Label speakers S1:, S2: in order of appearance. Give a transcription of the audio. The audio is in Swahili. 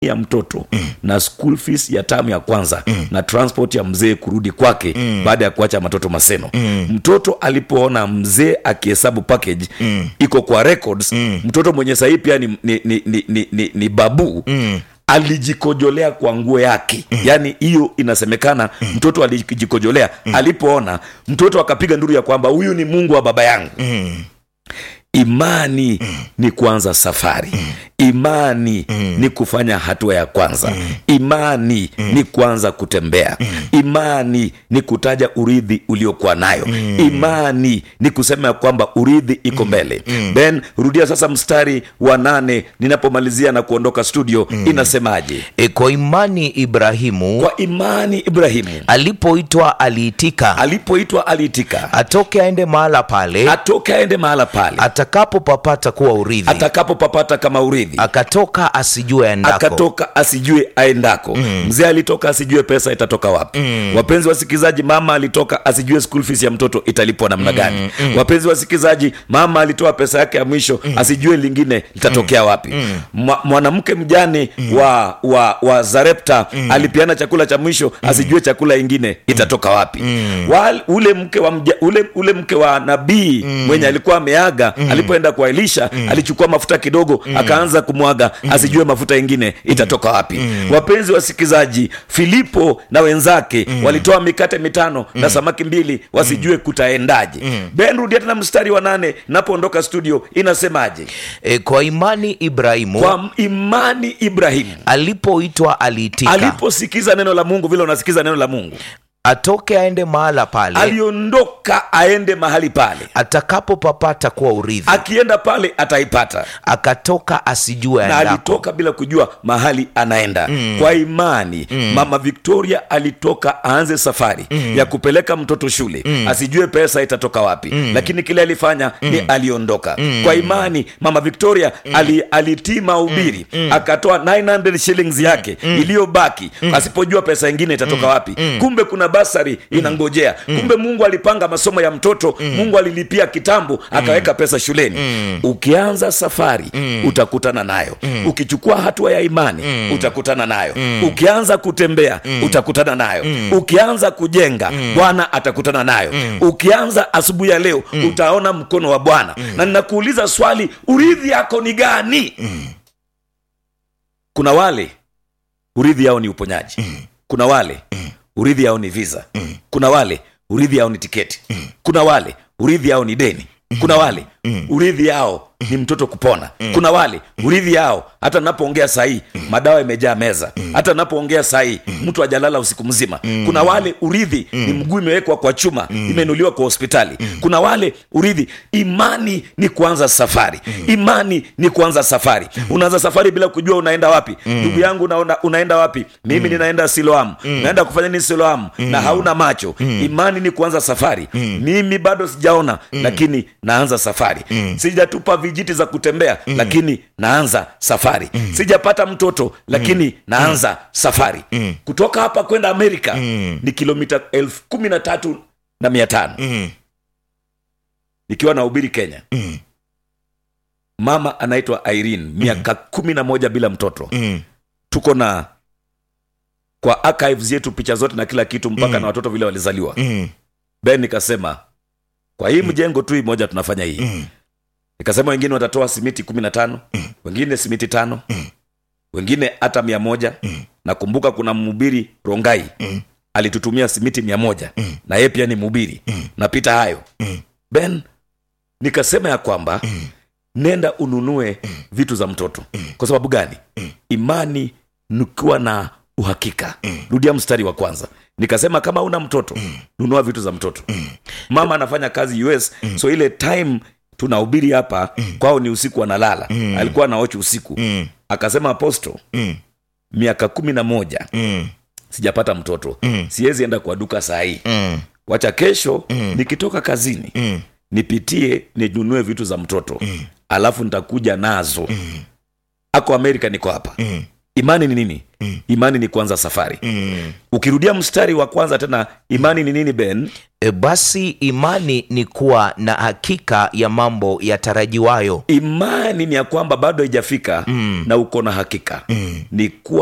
S1: ya mtoto mm. na school fees ya tamu ya kwanza mm. na transport ya mzee kurudi kwake mm. baada ya kuacha matoto maseno mm. mtoto alipoona mzee akihesabu package mm. iko kwa records mm. mtoto mwenye sahii pia ni, ni, ni, ni, ni, ni, ni babu mm alijikojolea kwa nguo yake mm. yaani hiyo inasemekana mm. mtoto alijikojolea mm. alipoona mtoto akapiga nduru ya kwamba huyu ni mungu wa baba yangu
S2: Mm.
S1: imani mm. ni kuanza safari mm. imani mm. ni kufanya hatua ya kwanza mm. imani mm. ni kuanza kutembea mm. imani ni kutaja urithi uliokuwa nayo mm. imani ni kusema ya kwamba urithi iko mbele mm. ben rudia sasa mstari wa nane ninapomalizia na kuondoka studio mm. inasemaje
S2: E, kwa imani Ibrahimu
S1: kwa imani ibrahimu
S2: alipoitwa aliitika,
S1: alipoitwa aliitika
S2: atoke aende mahala pale
S1: atoke aende mahala pale
S2: atakapopapata kuwa urithi,
S1: atakapopapata kama urithi
S2: akatoka asijue aendako.
S1: akatoka asijue aendako mm. mzee alitoka asijue pesa itatoka wapi mm. wapenzi wasikilizaji mama alitoka asijue school fees ya mtoto italipwa namna gani mm. wapenzi wasikilizaji mama alitoa pesa yake ya mwisho mm. asijue lingine litatokea wapi mm. mwanamke mjane mm. wa, wa, wa zarepta mm. alipiana chakula cha mwisho mm. asijue chakula ingine itatoka wapi mm. Wal, ule mke wa mja, ule, ule mke wa nabii mm. mwenye alikuwa ameaga mm. alipoenda kwa elisha mm. alichukua mafuta kidogo mm. akaanza kumwaga mm. asijue mafuta ingine itatoka wapi mm. wapenzi wasikilizaji filipo na wenzake mm. walitoa mikate mitano mm. na samaki mbili wasijue kutaendaje mm. ben rudia tena mstari wa nane napoondoka studio inasemaje
S2: E, kwa imani Ibrahimu
S1: kwa imani ibrahimu
S2: alipoitwa aliitika,
S1: aliposikiza neno la mungu vile unasikiza neno la mungu
S2: atoke aende mahala pale
S1: aliondoka aende mahali pale
S2: atakapopapata kuwa urithi,
S1: akienda pale ataipata
S2: akatoka asijue
S1: na
S2: aendako.
S1: alitoka bila kujua mahali anaenda mm. kwa imani mm. mama victoria alitoka aanze safari mm. ya kupeleka mtoto shule mm. asijue pesa itatoka wapi mm. lakini kile alifanya mm. ni aliondoka mm. kwa imani mama victoria mm. ali, alitii mahubiri mm. akatoa 900 shillings yake mm. iliyobaki mm. asipojua pesa ingine itatoka wapi mm. kumbe kuna basari inangojea kumbe mungu alipanga masomo ya mtoto mungu alilipia kitambo akaweka pesa shuleni ukianza safari utakutana nayo ukichukua hatua ya imani utakutana nayo ukianza kutembea utakutana nayo ukianza kujenga bwana atakutana nayo ukianza asubuhi ya leo utaona mkono wa bwana na ninakuuliza swali urithi yako ni gani kuna wale urithi yao ni uponyaji kuna wale urithi yao ni visa kuna wale urithi yao ni tiketi kuna wale urithi yao ni deni kuna wale urithi yao ni mtoto kupona kuna wale urithi yao hata napoongea sahii madawa imejaa meza hata napoongea sahii mtu ajalala usiku mzima kuna wale urithi ni mguu imewekwa kwa chuma imeinuliwa kwa hospitali kuna wale urithi imani ni kuanza safari imani ni kuanza safari unaanza safari bila kujua unaenda wapi ndugu yangu unaona, unaenda wapi mimi ninaenda siloamu naenda kufanya nini siloamu na hauna macho imani ni kuanza safari mimi bado sijaona lakini naanza safari sijatupa vijiti za kutembea lakini naanza safari sijapata mtoto lakini naanza safari kutoka hapa kwenda amerika ni kilomita elfu kumi na tatu na mia tano nikiwa na ubiri kenya mama anaitwa irene miaka kumi na moja bila mtoto tuko na kwa archives yetu picha zote na kila kitu mpaka na watoto vile walizaliwa ben nikasema kwa hii mjengo tu hii moja tunafanya hii nikasema wengine watatoa simiti kumi na tano wengine simiti tano wengine hata mia moja nakumbuka kuna mhubiri rongai alitutumia simiti mia moja na yeye pia ni mhubiri napita hayo ben nikasema ya kwamba nenda ununue vitu za mtoto kwa sababu gani imani nikiwa na uhakika rudia mstari wa kwanza nikasema kama una mtoto nunua vitu za mtoto mama anafanya kazi us so ile time tunahubiri hapa kwao ni usiku analala alikuwa anaochi usiku akasema aposto miaka kumi na moja sijapata mtoto siwezi enda kwa duka saa hii wacha kesho nikitoka kazini nipitie ninunue vitu za mtoto alafu nitakuja nazo ako amerika niko hapa imani ni nini imani ni kuanza safari ukirudia mstari wa kwanza tena imani ni nini ben
S2: E, basi imani ni kuwa na hakika ya mambo yatarajiwayo
S1: imani ni ya kwamba bado haijafika na uko na hakika ni kuwa